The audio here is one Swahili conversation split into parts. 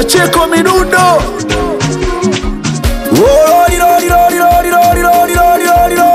Pacheko Midundo. Lori, lori, lori, lori, lori, lori, lori, lori, lori.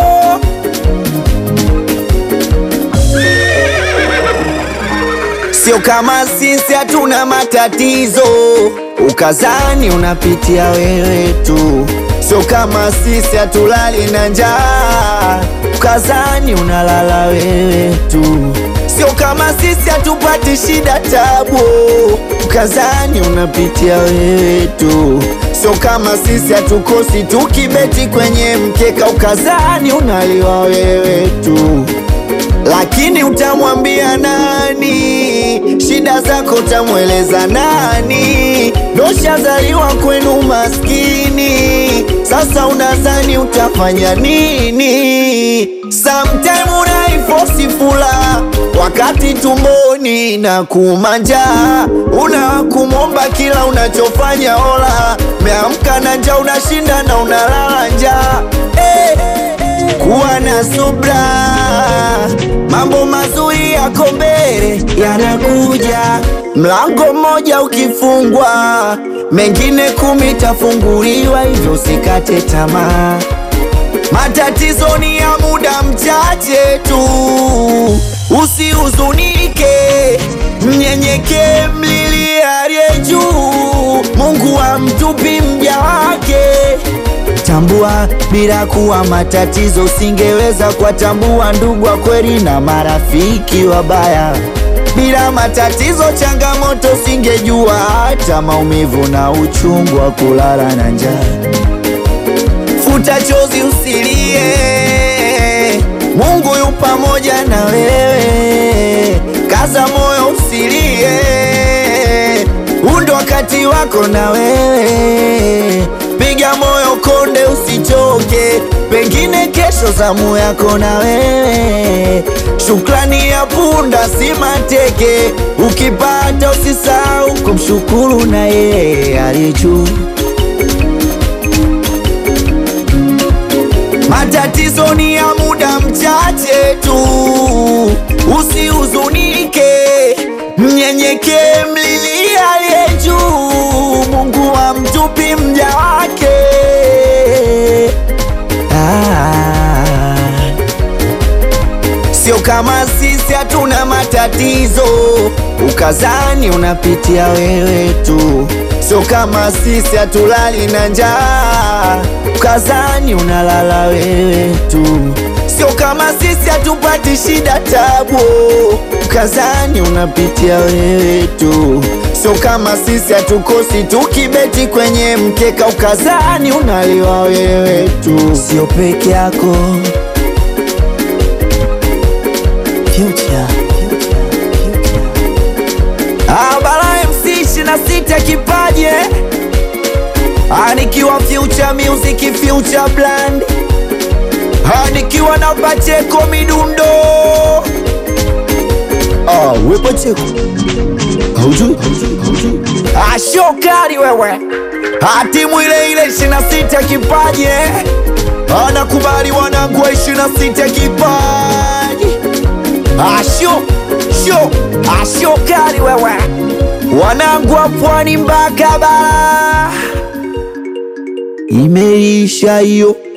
Sio kama sisi hatuna matatizo, ukazani unapitia wewe tu. Sio kama sisi hatulali na njaa, ukazani unalala wewe tu. Sio kama sisi hatupati shida tabu, ukazani unapitia wewe tu. Sio kama sisi hatukosi tukibeti kwenye mkeka, ukazani unaliwa wewe tu lakini utamwambia nani? Shida zako utamweleza nani? Doshazaliwa kwenu maskini, sasa unadhani utafanya nini? Sometime unaifosi fula wakati tumboni na kumanja, unakumomba kila unachofanya ola, meamka na njaa, unashinda na unalala njaa hey. Kuwa na subra, mambo mazuri yako mbele yanakuja. Mlango mmoja ukifungwa, mengine kumi tafunguliwa, hivyo usikate tamaa. Matatizo ni ya muda mchache tu, usihuzunike, mnyenyekee, mlilie aliye juu. Mungu hamtupi mja wake. Tambua bila kuwa matatizo, usingeweza kuwatambua ndugu wa kweli na marafiki wabaya. Bila matatizo, changamoto, usingejua hata maumivu na uchungu wa kulala na njaa. Futa chozi, usilie, Mungu yu pamoja na wewe. Kaza moyo, usilie, huu ndo wakati wako na wewe. Piga moyo konde, usichoke, pengine kesho zamu yako na wewe. Shukrani ya punda si mateke, ukipata usisahau kumshukuru na yeye aliye juu. Matatizo ni ya muda mchache tu, usihuzunike, mnyenyekee, mlilie aliye juu. Mungu hamtupi mja wake. Ah. Sio kama sisi hatuna matatizo, ukazani unapitia wewe tu. Sio kama sisi hatulali na njaa, ukazani unalala wewe tu. Sio kama sisi hatupati shida tabu, ukazani unapitia wewe tu. Sio kama sisi hatukosi tukibeti kwenye mkeka, ukazani unaliwa wewe tu. Sio peke yako Future. Ah, Bala MC 26 kipaje Ah, nikiwa Future Music Future Brand Ah, nikiwa na Pacheko Midundo Ah, we Pacheko. Haujui? Haujui? Ah, shokari wewe Ah, timu ile ile 26 kipaje Anakubali wanangu wa 26 kipaji. Asho, sho, asho kali wewe Wanangu wa pwani mpaka bara Imeisha hiyo